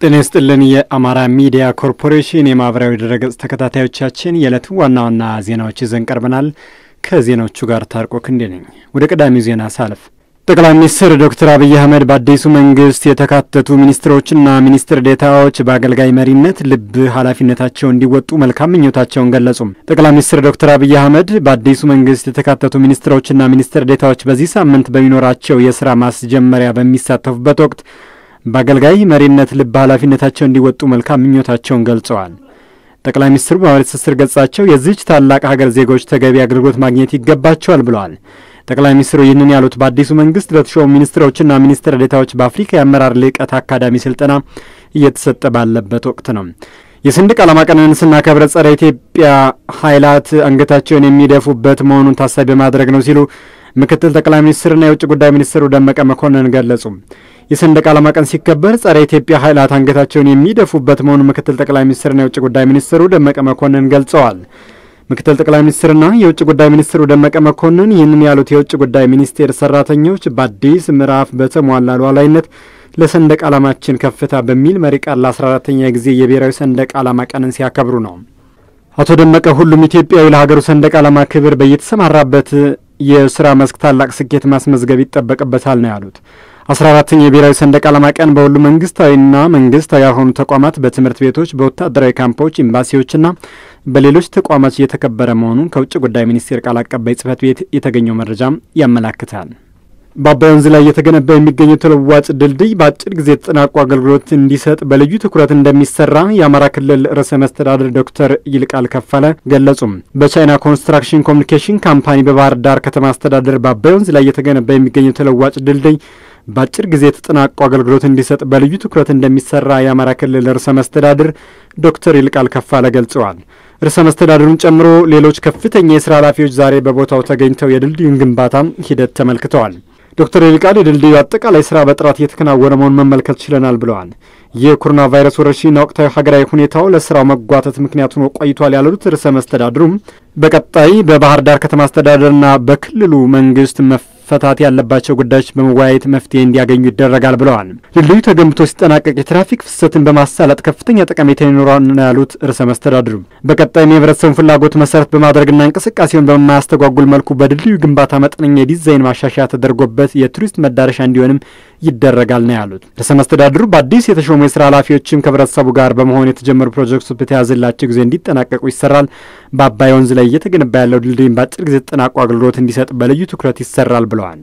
ጤና ይስጥልን። የአማራ ሚዲያ ኮርፖሬሽን የማህበራዊ ድረገጽ ተከታታዮቻችን የዕለቱ ዋና ዋና ዜናዎች ይዘን ቀርበናል። ከዜናዎቹ ጋር ታርቆ ክንዴ ነኝ። ወደ ቀዳሚው ዜና ሳልፍ ጠቅላይ ሚኒስትር ዶክተር አብይ አህመድ በአዲሱ መንግስት የተካተቱ ሚኒስትሮችና ሚኒስትር ዴታዎች በአገልጋይ መሪነት ልብ ኃላፊነታቸው እንዲወጡ መልካም ምኞታቸውን ገለጹም። ጠቅላይ ሚኒስትር ዶክተር አብይ አህመድ በአዲሱ መንግስት የተካተቱ ሚኒስትሮችና ሚኒስትር ዴታዎች በዚህ ሳምንት በሚኖራቸው የስራ ማስጀመሪያ በሚሳተፉበት ወቅት በአገልጋይ መሪነት ልብ ኃላፊነታቸው እንዲወጡ መልካም ምኞታቸውን ገልጸዋል። ጠቅላይ ሚኒስትሩ በማህበራዊ ትስስር ገጻቸው የዚች ታላቅ ሀገር ዜጎች ተገቢ አገልግሎት ማግኘት ይገባቸዋል ብለዋል። ጠቅላይ ሚኒስትሩ ይህንን ያሉት በአዲሱ መንግስት ለተሾሙ ሚኒስትሮችና ሚኒስትር ዴታዎች በአፍሪካ የአመራር ልዕቀት አካዳሚ ስልጠና እየተሰጠ ባለበት ወቅት ነው። የሰንደቅ ዓላማ ቀንን ስናከብር ጸረ ኢትዮጵያ ኃይላት አንገታቸውን የሚደፉበት መሆኑን ታሳቢ በማድረግ ነው ሲሉ ምክትል ጠቅላይ ሚኒስትርና የውጭ ጉዳይ ሚኒስትሩ ደመቀ መኮንን ገለጹ። የሰንደቅ ዓላማ ቀን ሲከበር ጸረ ኢትዮጵያ ኃይላት አንገታቸውን የሚደፉበት መሆኑን ምክትል ጠቅላይ ሚኒስትርና የውጭ ጉዳይ ሚኒስትሩ ደመቀ መኮንን ገልጸዋል። ምክትል ጠቅላይ ሚኒስትርና የውጭ ጉዳይ ሚኒስትሩ ደመቀ መኮንን ይህንን ያሉት የውጭ ጉዳይ ሚኒስቴር ሰራተኞች በአዲስ ምዕራፍ በተሟላ ሉዓላዊነት ለሰንደቅ ዓላማችን ከፍታ በሚል መሪ ቃል ለ14ተኛ ጊዜ የብሔራዊ ሰንደቅ ዓላማ ቀንን ሲያከብሩ ነው። አቶ ደመቀ ሁሉም ኢትዮጵያዊ ለሀገሩ ሰንደቅ ዓላማ ክብር በየተሰማራበት የስራ መስክ ታላቅ ስኬት ማስመዝገብ ይጠበቅበታል ነው ያሉት። አስራ አራተኛ የብሔራዊ ሰንደቅ ዓላማ ቀን በሁሉም መንግስታዊና መንግስታዊ ያልሆኑ ተቋማት፣ በትምህርት ቤቶች፣ በወታደራዊ ካምፖች፣ ኤምባሲዎችና በሌሎች ተቋማት እየተከበረ መሆኑን ከውጭ ጉዳይ ሚኒስቴር ቃል አቀባይ ጽህፈት ቤት የተገኘው መረጃም ያመላክታል። በአባይ ወንዝ ላይ እየተገነባ የሚገኘው ተለዋጭ ድልድይ በአጭር ጊዜ የተጠናቁ አገልግሎት እንዲሰጥ በልዩ ትኩረት እንደሚሰራ የአማራ ክልል ርዕሰ መስተዳድር ዶክተር ይልቃል ከፋለ ገለጹም። በቻይና ኮንስትራክሽን ኮሚኒኬሽን ካምፓኒ በባህር ዳር ከተማ አስተዳደር በአባይ ወንዝ ላይ እየተገነባ የሚገኘው ተለዋጭ ድልድይ በአጭር ጊዜ የተጠናቁ አገልግሎት እንዲሰጥ በልዩ ትኩረት እንደሚሰራ የአማራ ክልል ርዕሰ መስተዳድር ዶክተር ይልቃል ከፋለ ገልጸዋል። ርዕሰ መስተዳድሩን ጨምሮ ሌሎች ከፍተኛ የስራ ኃላፊዎች ዛሬ በቦታው ተገኝተው የድልድዩን ግንባታ ሂደት ተመልክተዋል። ዶክተር ይልቃል የድልድዩ አጠቃላይ ስራ በጥራት እየተከናወነ መሆኑን መመልከት ችለናል ብለዋል። የኮሮና ቫይረስ ወረርሽኝና ወቅታዊ ሀገራዊ ሁኔታው ለስራው መጓተት ምክንያት ሆኖ ቆይቷል ያሉት ርዕሰ መስተዳድሩም በቀጣይ በባህር ዳር ከተማ አስተዳደርና በክልሉ መንግስት መፈታት ያለባቸው ጉዳዮች በመወያየት መፍትሄ እንዲያገኙ ይደረጋል ብለዋል። ድልድዩ ተገንብቶ ሲጠናቀቅ የትራፊክ ፍሰትን በማሳለጥ ከፍተኛ ጠቀሜታ ይኖረዋል ነው ያሉት ርዕሰ መስተዳድሩ በቀጣይም የህብረተሰቡን ፍላጎት መሰረት በማድረግና እንቅስቃሴውን በማያስተጓጉል መልኩ በድልድዩ ግንባታ መጠነኛ የዲዛይን ማሻሻያ ተደርጎበት የቱሪስት መዳረሻ እንዲሆንም ይደረጋል ነው ያሉት። ርዕሰ መስተዳድሩ በአዲስ የተሾሙ የስራ ኃላፊዎችም ከህብረተሰቡ ጋር በመሆን የተጀመሩ ፕሮጀክቶች በተያዘላቸው ጊዜ እንዲጠናቀቁ ይሰራል። በአባይ ወንዝ ላይ እየተገነባ ያለው ድልድይም በአጭር ጊዜ ተጠናቆ አገልግሎት እንዲሰጥ በልዩ ትኩረት ይሰራል ብለዋል።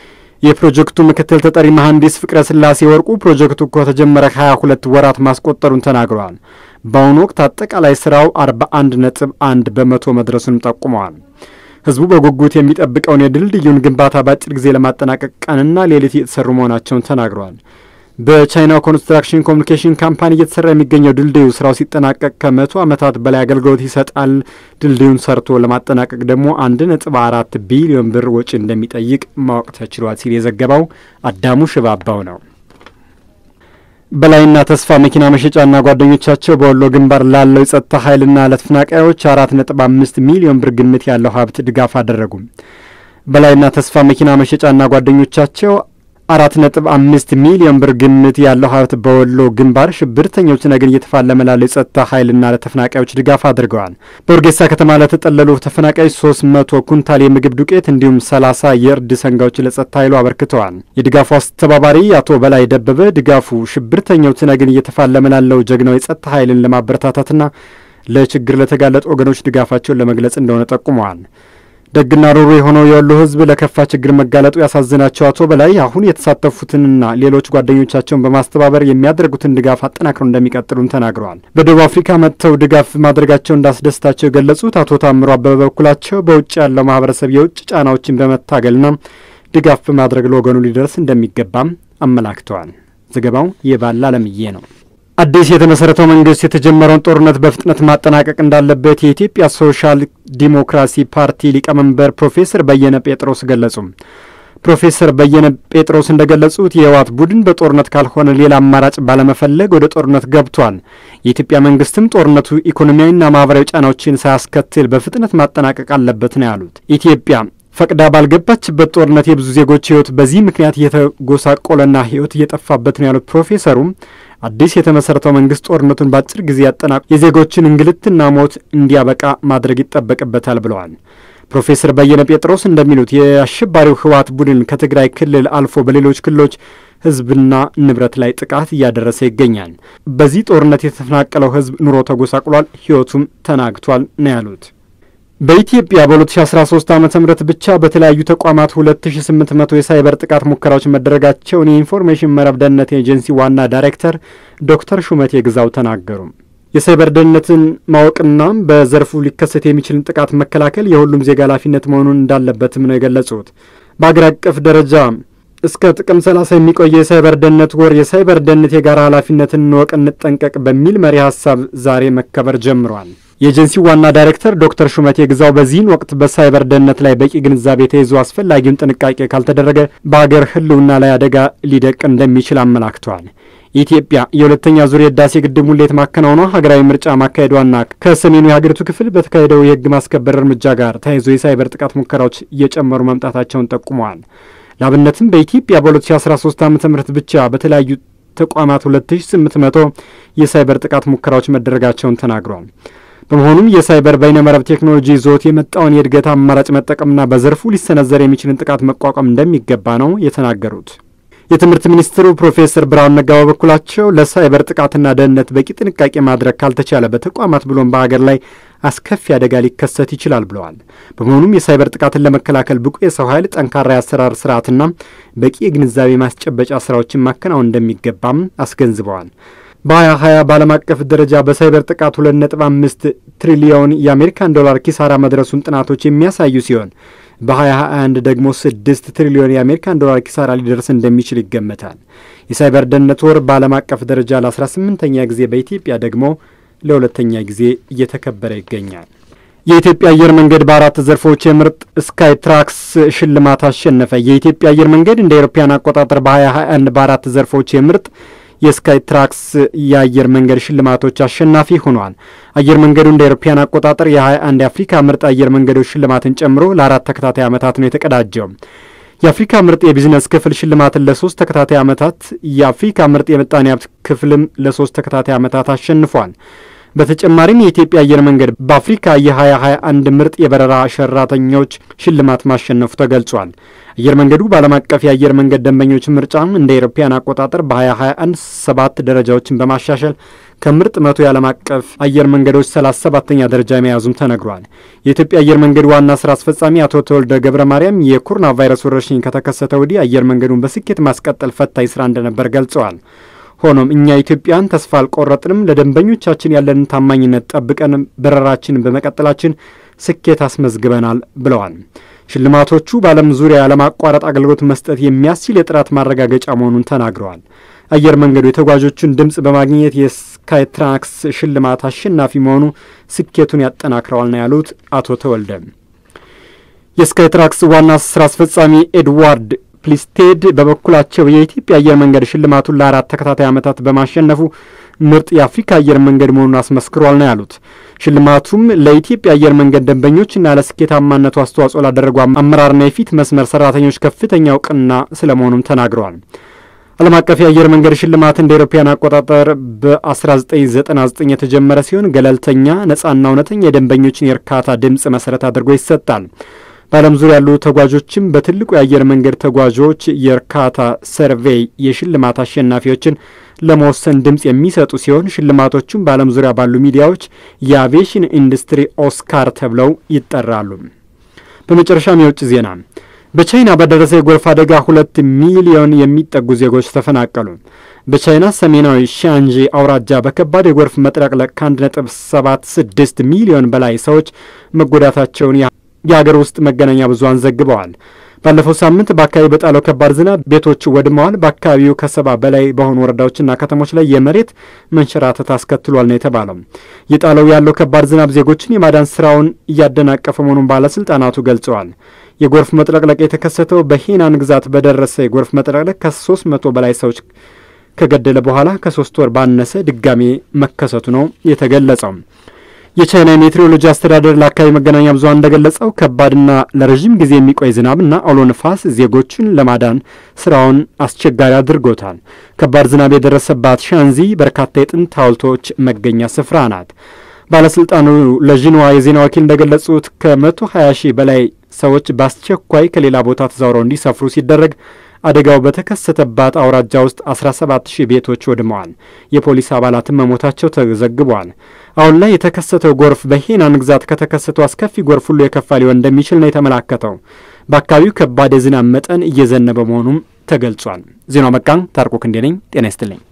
የፕሮጀክቱ ምክትል ተጠሪ መሐንዲስ ፍቅረ ስላሴ ወርቁ ፕሮጀክቱ ከተጀመረ 22 ወራት ማስቆጠሩን ተናግረዋል። በአሁኑ ወቅት አጠቃላይ ስራው 41 ነጥብ 1 በመቶ መድረሱንም ጠቁመዋል። ህዝቡ በጉጉት የሚጠብቀውን የድልድዩን ግንባታ በአጭር ጊዜ ለማጠናቀቅ ቀንና ሌሊት እየተሰሩ መሆናቸውን ተናግረዋል። በቻይና ኮንስትራክሽን ኮሚኒኬሽን ካምፓኒ እየተሰራ የሚገኘው ድልድዩ ስራው ሲጠናቀቅ ከመቶ ዓመታት በላይ አገልግሎት ይሰጣል። ድልድዩን ሰርቶ ለማጠናቀቅ ደግሞ አንድ ነጥብ አራት ቢሊዮን ብር ወጪ እንደሚጠይቅ ማወቅ ተችሏል ሲል የዘገባው አዳሙ ሽባባው ነው። በላይና ተስፋ መኪና መሸጫና ጓደኞቻቸው በወሎ ግንባር ላለው የጸጥታ ኃይልና ለተፈናቃዮች አራት ነጥብ አምስት ሚሊዮን ብር ግምት ያለው ሀብት ድጋፍ አደረጉ። በላይና ተስፋ መኪና መሸጫና ጓደኞቻቸው አራት ነጥብ አምስት ሚሊዮን ብር ግምት ያለው ሀብት በወሎ ግንባር ሽብርተኞች ነገን እየተፋለመ ላለው የጸጥታ ኃይልና ለተፈናቃዮች ድጋፍ አድርገዋል። በውርጌሳ ከተማ ለተጠለሉ ተፈናቃዮች ሶስት መቶ ኩንታል የምግብ ዱቄት እንዲሁም ሰላሳ የእርድ ሰንጋዎች ለጸጥታ ኃይሉ አበርክተዋል። የድጋፉ አስተባባሪ አቶ በላይ ደበበ ድጋፉ ሽብርተኛው ትነግን እየተፋለመ ላለው ጀግናው የጸጥታ ኃይልን ለማበረታታትና ለችግር ለተጋለጡ ወገኖች ድጋፋቸውን ለመግለጽ እንደሆነ ጠቁመዋል። ደግና ሩሩ የሆነው የወሎ ሕዝብ ለከፋ ችግር መጋለጡ ያሳዝናቸው አቶ በላይ አሁን የተሳተፉትንና ሌሎች ጓደኞቻቸውን በማስተባበር የሚያደርጉትን ድጋፍ አጠናክረው እንደሚቀጥሉም ተናግረዋል። በደቡብ አፍሪካ መጥተው ድጋፍ ማድረጋቸው እንዳስደስታቸው የገለጹት አቶ ታምሮ አበበ በበኩላቸው በውጭ ያለው ማህበረሰብ የውጭ ጫናዎችን በመታገልና ድጋፍ በማድረግ ለወገኑ ሊደርስ እንደሚገባም አመላክተዋል። ዘገባው የባላ አለምዬ ነው። አዲስ የተመሰረተው መንግስት የተጀመረውን ጦርነት በፍጥነት ማጠናቀቅ እንዳለበት የኢትዮጵያ ሶሻል ዲሞክራሲ ፓርቲ ሊቀመንበር ፕሮፌሰር በየነ ጴጥሮስ ገለጹ። ፕሮፌሰር በየነ ጴጥሮስ እንደገለጹት የህወሓት ቡድን በጦርነት ካልሆነ ሌላ አማራጭ ባለመፈለግ ወደ ጦርነት ገብቷል። የኢትዮጵያ መንግስትም ጦርነቱ ኢኮኖሚያዊና ማህበራዊ ጫናዎችን ሳያስከትል በፍጥነት ማጠናቀቅ አለበት ነው ያሉት። ኢትዮጵያ ፈቅዳ ባልገባችበት ጦርነት የብዙ ዜጎች ህይወት በዚህ ምክንያት እየተጎሳቆለና ህይወት እየጠፋበት ነው ያሉት ፕሮፌሰሩም አዲስ የተመሰረተው መንግስት ጦርነቱን በአጭር ጊዜ ያጠናቁ የዜጎችን እንግልትና ሞት እንዲያበቃ ማድረግ ይጠበቅበታል ብለዋል። ፕሮፌሰር በየነ ጴጥሮስ እንደሚሉት የአሸባሪው ህወሓት ቡድን ከትግራይ ክልል አልፎ በሌሎች ክልሎች ህዝብና ንብረት ላይ ጥቃት እያደረሰ ይገኛል። በዚህ ጦርነት የተፈናቀለው ህዝብ ኑሮ ተጎሳቅሏል፣ ህይወቱም ተናግቷል ነው ያሉት። በኢትዮጵያ በ2013 ዓ ም ብቻ በተለያዩ ተቋማት 2800 የሳይበር ጥቃት ሙከራዎች መደረጋቸውን የኢንፎርሜሽን መረብ ደህንነት ኤጀንሲ ዋና ዳይሬክተር ዶክተር ሹመቴ ግዛው ተናገሩ። የሳይበር ደህንነትን ማወቅና በዘርፉ ሊከሰት የሚችልን ጥቃት መከላከል የሁሉም ዜጋ ኃላፊነት መሆኑን እንዳለበትም ነው የገለጹት። በአገር አቀፍ ደረጃ እስከ ጥቅም 30 የሚቆየ የሳይበር ደህንነት ወር የሳይበር ደህንነት የጋራ ኃላፊነትን እንወቅ፣ እንጠንቀቅ በሚል መሪ ሀሳብ ዛሬ መከበር ጀምሯል። የኤጀንሲው ዋና ዳይሬክተር ዶክተር ሹመቴ ግዛው በዚህን ወቅት በሳይበር ደህንነት ላይ በቂ ግንዛቤ ተይዞ አስፈላጊውን ጥንቃቄ ካልተደረገ በአገር ሕልውና ላይ አደጋ ሊደቅ እንደሚችል አመላክተዋል። ኢትዮጵያ የሁለተኛ ዙር የህዳሴ ግድብ ሙሌት ማከናወኗ ሀገራዊ ምርጫ ማካሄዷና ከሰሜኑ የሀገሪቱ ክፍል በተካሄደው የህግ ማስከበር እርምጃ ጋር ተያይዞ የሳይበር ጥቃት ሙከራዎች እየጨመሩ መምጣታቸውን ጠቁመዋል። ለአብነትም በኢትዮጵያ በ2013 ዓ ም ብቻ በተለያዩ ተቋማት 2800 የሳይበር ጥቃት ሙከራዎች መደረጋቸውን ተናግሯል። በመሆኑም የሳይበር በይነመረብ ቴክኖሎጂ ይዞት የመጣውን የእድገት አማራጭ መጠቀምና በዘርፉ ሊሰነዘር የሚችልን ጥቃት መቋቋም እንደሚገባ ነው የተናገሩት። የትምህርት ሚኒስትሩ ፕሮፌሰር ብርሃኑ ነጋ በበኩላቸው ለሳይበር ጥቃትና ደህንነት በቂ ጥንቃቄ ማድረግ ካልተቻለ በተቋማት ብሎም በሀገር ላይ አስከፊ አደጋ ሊከሰት ይችላል ብለዋል። በመሆኑም የሳይበር ጥቃትን ለመከላከል ብቁ የሰው ኃይል፣ ጠንካራ የአሰራር ስርዓትና በቂ የግንዛቤ ማስጨበጫ ስራዎችን ማከናወን እንደሚገባም አስገንዝበዋል። በ2020 በዓለም አቀፍ ደረጃ በሳይበር ጥቃት 2.5 ትሪሊዮን የአሜሪካን ዶላር ኪሳራ መድረሱን ጥናቶች የሚያሳዩ ሲሆን በ2021 ደግሞ 6 ትሪሊዮን የአሜሪካን ዶላር ኪሳራ ሊደርስ እንደሚችል ይገመታል። የሳይበር ደህንነት ወር በዓለም አቀፍ ደረጃ ለ18ኛ ጊዜ በኢትዮጵያ ደግሞ ለሁለተኛ ጊዜ እየተከበረ ይገኛል። የኢትዮጵያ አየር መንገድ በአራት ዘርፎች የምርጥ ስካይ ትራክስ ሽልማት አሸነፈ። የኢትዮጵያ አየር መንገድ እንደ አውሮፓውያን አቆጣጠር በ2021 በአራት ዘርፎች የምርጥ የስካይ ትራክስ የአየር መንገድ ሽልማቶች አሸናፊ ሆኗል። አየር መንገዱ እንደ አውሮፓውያን አቆጣጠር የ21 የአፍሪካ ምርጥ አየር መንገዶች ሽልማትን ጨምሮ ለአራት ተከታታይ ዓመታት ነው የተቀዳጀው። የአፍሪካ ምርጥ የቢዝነስ ክፍል ሽልማትን ለሶስት ተከታታይ ዓመታት፣ የአፍሪካ ምርጥ የምጣኔ ሀብት ክፍልም ለሶስት ተከታታይ ዓመታት አሸንፏል። በተጨማሪም የኢትዮጵያ አየር መንገድ በአፍሪካ የ2021 ምርጥ የበረራ ሰራተኞች ሽልማት ማሸነፉ ተገልጿል። አየር መንገዱ በዓለም አቀፍ የአየር መንገድ ደንበኞች ምርጫ እንደ አውሮፓውያን አቆጣጠር በ2021 ሰባት ደረጃዎችን በማሻሻል ከምርጥ መቶ የዓለም አቀፍ አየር መንገዶች 37ተኛ ደረጃ መያዙም ተነግሯል። የኢትዮጵያ አየር መንገድ ዋና ስራ አስፈጻሚ አቶ ተወልደ ገብረ ማርያም የኮሮና ቫይረስ ወረርሽኝ ከተከሰተ ወዲህ አየር መንገዱን በስኬት ማስቀጠል ፈታኝ ስራ እንደነበር ገልጸዋል። ሆኖም እኛ ኢትዮጵያን ተስፋ አልቆረጥንም። ለደንበኞቻችን ያለንን ታማኝነት ጠብቀን በረራችንን በመቀጠላችን ስኬት አስመዝግበናል ብለዋል። ሽልማቶቹ በዓለም ዙሪያ ያለማቋረጥ አገልግሎት መስጠት የሚያስችል የጥራት ማረጋገጫ መሆኑን ተናግረዋል። አየር መንገዱ የተጓዦቹን ድምፅ በማግኘት የስካይ ትራክስ ሽልማት አሸናፊ መሆኑ ስኬቱን ያጠናክረዋል ነው ያሉት አቶ ተወልደ። የስካይ ትራክስ ዋና ስራ አስፈጻሚ ኤድዋርድ ፕሊስቴድ በበኩላቸው የኢትዮጵያ አየር መንገድ ሽልማቱን ለአራት ተከታታይ ዓመታት በማሸነፉ ምርጥ የአፍሪካ አየር መንገድ መሆኑን አስመስክሯል ነው ያሉት። ሽልማቱም ለኢትዮጵያ አየር መንገድ ደንበኞችና ለስኬታማነቱ አስተዋጽኦ ላደረጉ አመራርና የፊት መስመር ሰራተኞች ከፍተኛ እውቅና ስለመሆኑም ተናግረዋል። ዓለም አቀፍ የአየር መንገድ ሽልማት እንደ አውሮፓውያን አቆጣጠር በ1999 የተጀመረ ሲሆን ገለልተኛ፣ ነጻና እውነተኛ የደንበኞችን የእርካታ ድምፅ መሰረት አድርጎ ይሰጣል። በዓለም ዙሪያ ያሉ ተጓዦችም በትልቁ የአየር መንገድ ተጓዦች የእርካታ ሰርቬይ የሽልማት አሸናፊዎችን ለመወሰን ድምፅ የሚሰጡ ሲሆን ሽልማቶቹም በዓለም ዙሪያ ባሉ ሚዲያዎች የአቪዬሽን ኢንዱስትሪ ኦስካር ተብለው ይጠራሉ። በመጨረሻም የውጭ ዜና። በቻይና በደረሰ የጎርፍ አደጋ ሁለት ሚሊዮን የሚጠጉ ዜጎች ተፈናቀሉ። በቻይና ሰሜናዊ ሻንጂ አውራጃ በከባድ የጎርፍ መጥለቅለቅ ከአንድ ነጥብ ሰባት ስድስት ሚሊዮን በላይ ሰዎች መጎዳታቸውን የሀገር ውስጥ መገናኛ ብዙኃን ዘግበዋል። ባለፈው ሳምንት በአካባቢ በጣለው ከባድ ዝናብ ቤቶች ወድመዋል። በአካባቢው ከሰባ በላይ በሆኑ ወረዳዎችና ከተሞች ላይ የመሬት መንሸራተት አስከትሏል ነው የተባለው። የጣለው ያለው ከባድ ዝናብ ዜጎችን የማዳን ስራውን እያደናቀፈ መሆኑን ባለስልጣናቱ ገልጸዋል። የጎርፍ መጥለቅለቅ የተከሰተው በሄናን ግዛት በደረሰ የጎርፍ መጥለቅለቅ ከሶስት መቶ በላይ ሰዎች ከገደለ በኋላ ከሶስት ወር ባነሰ ድጋሜ መከሰቱ ነው የተገለጸው። የቻይና የሜትሮሎጂ አስተዳደር ለአካባቢ መገናኛ ብዙኃን እንደገለጸው ከባድና ለረዥም ጊዜ የሚቆይ ዝናብና አውሎ ነፋስ ዜጎችን ለማዳን ስራውን አስቸጋሪ አድርጎታል። ከባድ ዝናብ የደረሰባት ሻንዚ በርካታ የጥንት ሐውልቶች መገኛ ስፍራ ናት። ባለስልጣኑ ለዥንዋ የዜና ወኪል እንደገለጹት ከመቶ 20 ሺህ በላይ ሰዎች በአስቸኳይ ከሌላ ቦታ ተዛውረው እንዲሰፍሩ ሲደረግ አደጋው በተከሰተባት አውራጃ ውስጥ 17 ሺህ ቤቶች ወድመዋል። የፖሊስ አባላትም መሞታቸው ተዘግቧል። አሁን ላይ የተከሰተው ጎርፍ በሄናን ግዛት ከተከሰተው አስከፊ ጎርፍ ሁሉ የከፋ ሊሆን እንደሚችል ነው የተመላከተው። በአካባቢው ከባድ የዝናብ መጠን እየዘነበ መሆኑም ተገልጿል። ዜናው መቃን ታርቆ ክንዴ ነኝ። ጤና ይስጥልኝ።